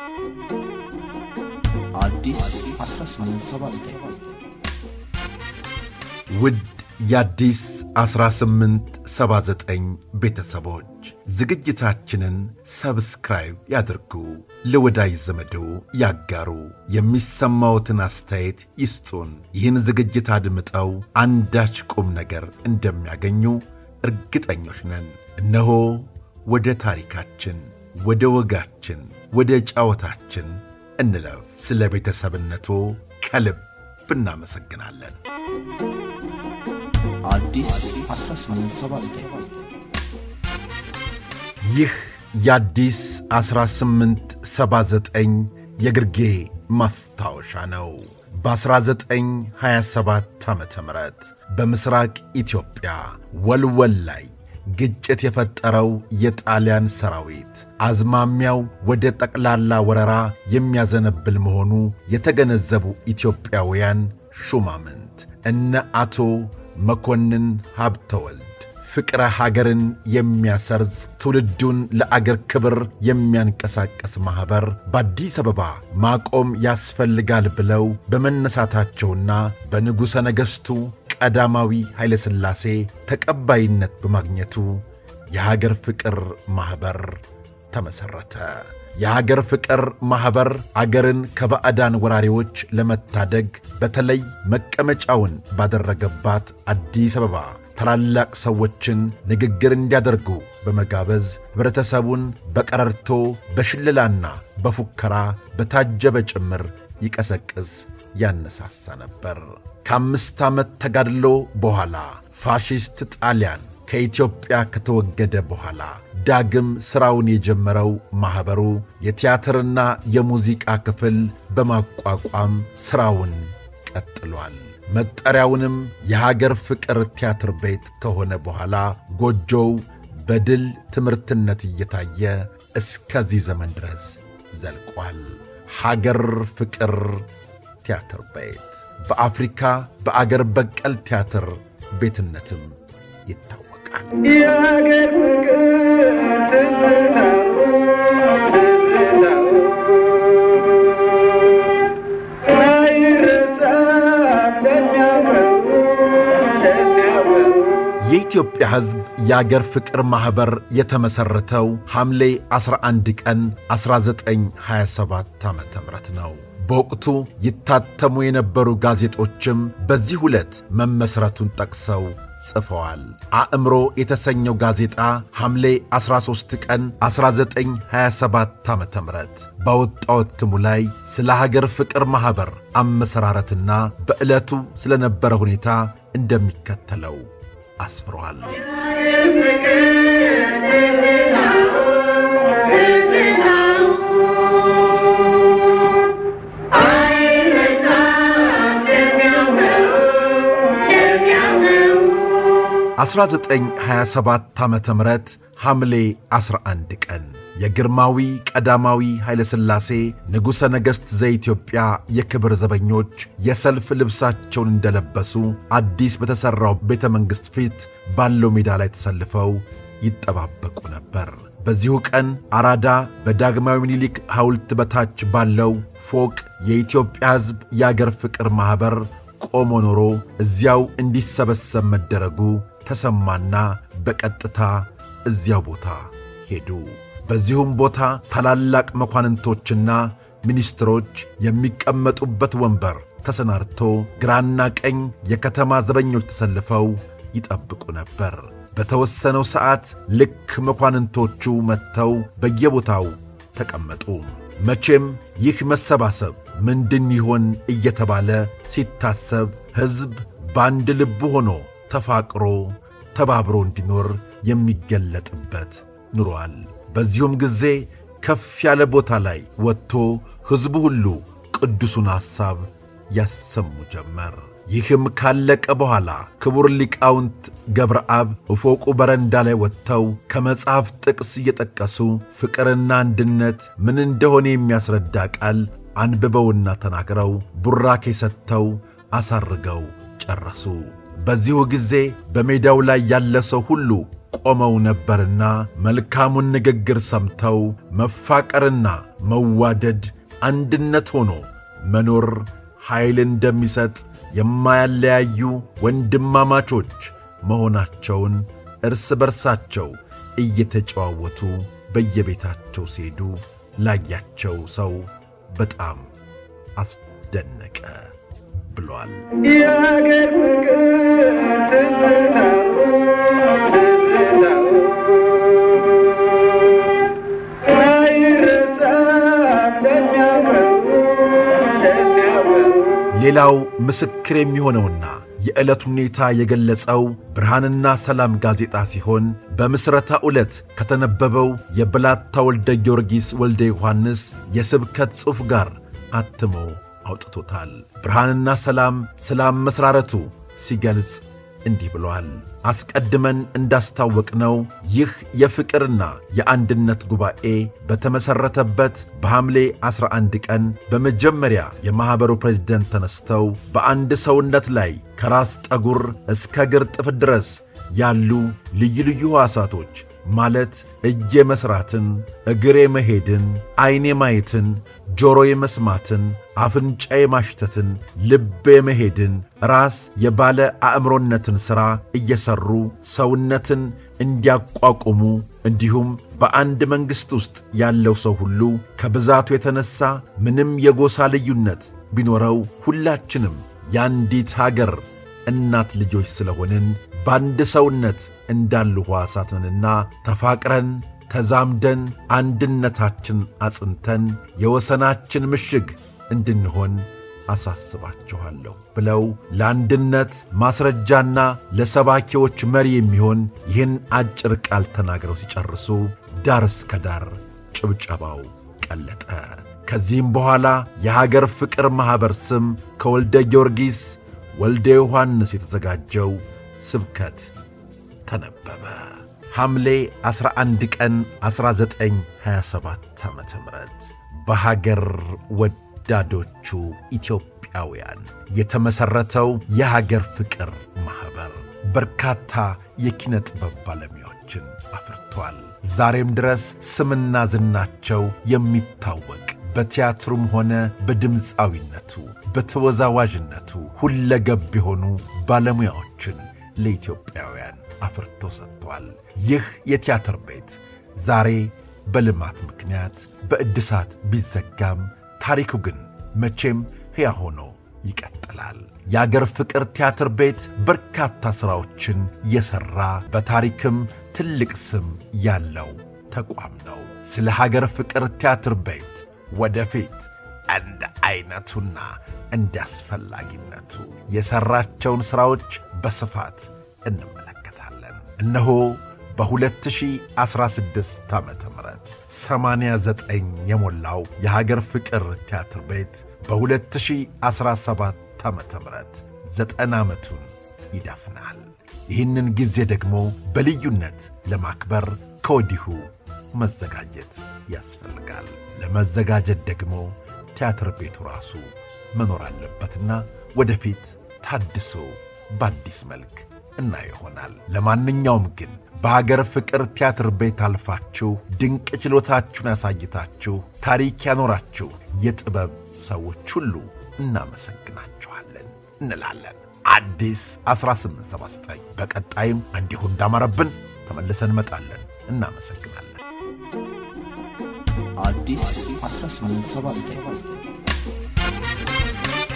አዲስ 1879 ውድ የአዲስ 1879 ቤተሰቦች ዝግጅታችንን ሰብስክራይብ ያድርጉ፣ ለወዳጅ ዘመዶ ያጋሩ፣ የሚሰማዎትን አስተያየት ይስጡን። ይህን ዝግጅት አድምጠው አንዳች ቁም ነገር እንደሚያገኙ እርግጠኞች ነን። እነሆ ወደ ታሪካችን፣ ወደ ወጋችን፣ ወደ ጫወታችን እንለፍ። ስለ ቤተሰብነቱ ከልብ እናመሰግናለን። አዲስ 1879 ይህ የአዲስ 1879 የግርጌ ማስታወሻ ነው። በ1927 ዓ ም በምሥራቅ ኢትዮጵያ ወልወል ላይ ግጭት የፈጠረው የጣሊያን ሰራዊት አዝማሚያው ወደ ጠቅላላ ወረራ የሚያዘነብል መሆኑ የተገነዘቡ ኢትዮጵያውያን ሹማምንት እነ አቶ መኮንን ሀብተወልድ ፍቅረ ሀገርን የሚያሰርጽ ትውልዱን ለአገር ክብር የሚያንቀሳቀስ ማኅበር በአዲስ አበባ ማቆም ያስፈልጋል ብለው በመነሳታቸውና በንጉሠ ነገሥቱ ቀዳማዊ ኃይለ ሥላሴ ተቀባይነት በማግኘቱ የሀገር ፍቅር ማኅበር ተመሠረተ። የሀገር ፍቅር ማኅበር አገርን ከባዕዳን ወራሪዎች ለመታደግ በተለይ መቀመጫውን ባደረገባት አዲስ አበባ ታላላቅ ሰዎችን ንግግር እንዲያደርጉ በመጋበዝ ኅብረተሰቡን በቀረርቶ በሽለላና በፉከራ በታጀበ ጭምር ይቀሰቅስ ያነሳሳ ነበር። ከአምስት ዓመት ተጋድሎ በኋላ ፋሺስት ጣሊያን ከኢትዮጵያ ከተወገደ በኋላ ዳግም ሥራውን የጀመረው ማኅበሩ የቲያትርና የሙዚቃ ክፍል በማቋቋም ሥራውን ቀጥሏል። መጠሪያውንም የሀገር ፍቅር ቲያትር ቤት ከሆነ በኋላ ጎጆው በድል ትምህርትነት እየታየ እስከዚህ ዘመን ድረስ ዘልቋል። ሀገር ፍቅር ቲያትር ቤት በአፍሪካ በአገር በቀል ቲያትር ቤትነትም ይታወቃል። የአገር ፍቅር ትዝታው ትዝታው አይረሳም ለሚያውቀው ለሚያውቀው የኢትዮጵያ ሕዝብ የአገር ፍቅር ማኅበር የተመሠረተው ሐምሌ 11 ቀን 1927 ዓ ም ነው። በወቅቱ ይታተሙ የነበሩ ጋዜጦችም በዚህ ዕለት መመሥረቱን ጠቅሰው ጽፈዋል። አእምሮ የተሰኘው ጋዜጣ ሐምሌ 13 ቀን 1927 ዓ ም ባወጣው እትሙ ላይ ስለ ሀገር ፍቅር ማኅበር አመሠራረትና በዕለቱ ስለ ነበረ ሁኔታ እንደሚከተለው አስፍሯል። የአገር ፍቅር ትዝታው ትዝታው አይረሳም ለሚያውቀው ለሚያውቀው 1927 ዓ ም ሐምሌ 11 ቀን የግርማዊ ቀዳማዊ ኃይለ ሥላሴ ንጉሠ ነገሥት ዘኢትዮጵያ የክብር ዘበኞች የሰልፍ ልብሳቸውን እንደለበሱ አዲስ በተሠራው ቤተ መንግሥት ፊት ባለው ሜዳ ላይ ተሰልፈው ይጠባበቁ ነበር። በዚሁ ቀን አራዳ በዳግማዊ ምኒልክ ሐውልት በታች ባለው ፎቅ የኢትዮጵያ ሕዝብ የአገር ፍቅር ማኅበር ቆሞ ኖሮ እዚያው እንዲሰበሰብ መደረጉ ተሰማና በቀጥታ እዚያው ቦታ ሄዱ። በዚሁም ቦታ ታላላቅ መኳንንቶችና ሚኒስትሮች የሚቀመጡበት ወንበር ተሰናድቶ ግራና ቀኝ የከተማ ዘበኞች ተሰልፈው ይጠብቁ ነበር። በተወሰነው ሰዓት ልክ መኳንንቶቹ መጥተው በየቦታው ተቀመጡ። መቼም ይህ መሰባሰብ ምንድን ይሆን እየተባለ ሲታሰብ ሕዝብ በአንድ ልብ ሆኖ ተፋቅሮ ተባብሮ እንዲኖር የሚገለጥበት ኑሯል። በዚሁም ጊዜ ከፍ ያለ ቦታ ላይ ወጥቶ ሕዝቡ ሁሉ ቅዱሱን ሐሳብ ያሰሙ ጀመር። ይህም ካለቀ በኋላ ክቡር ሊቃውንት ገብረአብ እፎቁ በረንዳ ላይ ወጥተው ከመጽሐፍ ጥቅስ እየጠቀሱ ፍቅርና አንድነት ምን እንደሆነ የሚያስረዳ ቃል አንብበውና ተናግረው ቡራኬ ሰጥተው አሳርገው ጨረሱ። በዚሁ ጊዜ በሜዳው ላይ ያለ ሰው ሁሉ ቆመው ነበርና መልካሙን ንግግር ሰምተው መፋቀርና መዋደድ አንድነት ሆኖ መኖር ኃይል እንደሚሰጥ የማያለያዩ ወንድማማቾች መሆናቸውን እርስ በርሳቸው እየተጨዋወቱ በየቤታቸው ሲሄዱ ላያቸው ሰው በጣም አስደነቀ ብሏል። የአገር ፍቅር ትዝታው ትዝታው አይረሳም ለሚያውቀው ለሚያውቀው ሌላው ምስክር የሚሆነውና የዕለት ሁኔታ የገለጸው ብርሃንና ሰላም ጋዜጣ ሲሆን በምስረታ ዕለት ከተነበበው የብላታ ወልደ ጊዮርጊስ ወልደ ዮሐንስ የስብከት ጽሑፍ ጋር አትሞ አውጥቶታል። ብርሃንና ሰላም ስለ አመሥራረቱ ሲገልጽ እንዲህ ብሏል። አስቀድመን እንዳስታወቅነው ይህ የፍቅርና የአንድነት ጉባኤ በተመሠረተበት በሐምሌ 11 ቀን በመጀመሪያ የማኅበሩ ፕሬዝደንት ተነስተው በአንድ ሰውነት ላይ ከራስ ጠጉር እስከ እግር ጥፍር ድረስ ያሉ ልዩ ልዩ ሕዋሳቶች ማለት እጅ የመሥራትን፣ እግር የመሄድን፣ ዐይን የማየትን፣ ጆሮ የመስማትን፣ አፍንጫ የማሽተትን፣ ልብ የመሄድን፣ ራስ የባለ አእምሮነትን ሥራ እየሠሩ ሰውነትን እንዲያቋቁሙ እንዲሁም በአንድ መንግሥት ውስጥ ያለው ሰው ሁሉ ከብዛቱ የተነሣ ምንም የጎሳ ልዩነት ቢኖረው ሁላችንም የአንዲት አገር እናት ልጆች ስለሆንን በአንድ ሰውነት እንዳሉ ሕዋሳት ነንና ተፋቅረን ተዛምደን አንድነታችን አጽንተን የወሰናችን ምሽግ እንድንሆን አሳስባችኋለሁ ብለው ለአንድነት ማስረጃና ለሰባኪዎች መሪ የሚሆን ይህን አጭር ቃል ተናግረው ሲጨርሱ ዳር እስከ ዳር ጭብጨባው ቀለጠ። ከዚህም በኋላ የሀገር ፍቅር ማኅበር ስም ከወልደ ጊዮርጊስ ወልደ ዮሐንስ የተዘጋጀው ስብከት ተነበበ። ሐምሌ 11 ቀን 1927 ዓ ም በሀገር ወዳዶቹ ኢትዮጵያውያን የተመሠረተው የሀገር ፍቅር ማኅበር በርካታ የኪነ ጥበብ ባለሙያዎችን አፍርቷል። ዛሬም ድረስ ስምና ዝናቸው የሚታወቅ በቲያትሩም ሆነ በድምፃዊነቱ በተወዛዋዥነቱ ሁለገብ የሆኑ ባለሙያዎችን ለኢትዮጵያውያን አፍርቶ ሰጥቷል። ይህ የቲያትር ቤት ዛሬ በልማት ምክንያት በእድሳት ቢዘጋም ታሪኩ ግን መቼም ሕያው ሆኖ ይቀጥላል። የአገር ፍቅር ቲያትር ቤት በርካታ ሥራዎችን የሠራ በታሪክም ትልቅ ስም ያለው ተቋም ነው። ስለ ሀገር ፍቅር ቲያትር ቤት ወደፊት እንደ ዐይነቱና እንደ አስፈላጊነቱ የሠራቸውን ሥራዎች በስፋት እንመለከታለን። እነሆ በ2016 ዓ ም 89 የሞላው የሀገር ፍቅር ቲያትር ቤት በ2017 ዓ ም ዘጠና ዓመቱን ይደፍናል። ይህንን ጊዜ ደግሞ በልዩነት ለማክበር ከወዲሁ መዘጋጀት ያስፈልጋል። ለመዘጋጀት ደግሞ ቲያትር ቤቱ ራሱ መኖር አለበትና ወደፊት ታድሶ በአዲስ መልክ እና ይሆናል። ለማንኛውም ግን በሀገር ፍቅር ቲያትር ቤት አልፋችሁ ድንቅ ችሎታችሁን ያሳይታችሁ ታሪክ ያኖራችሁ የጥበብ ሰዎች ሁሉ እናመሰግናችኋለን እንላለን። አዲስ 1879 በቀጣይም እንዲሁ እንዳማረብን ተመልሰን እንመጣለን። እናመሰግናለን። አዲስ 1879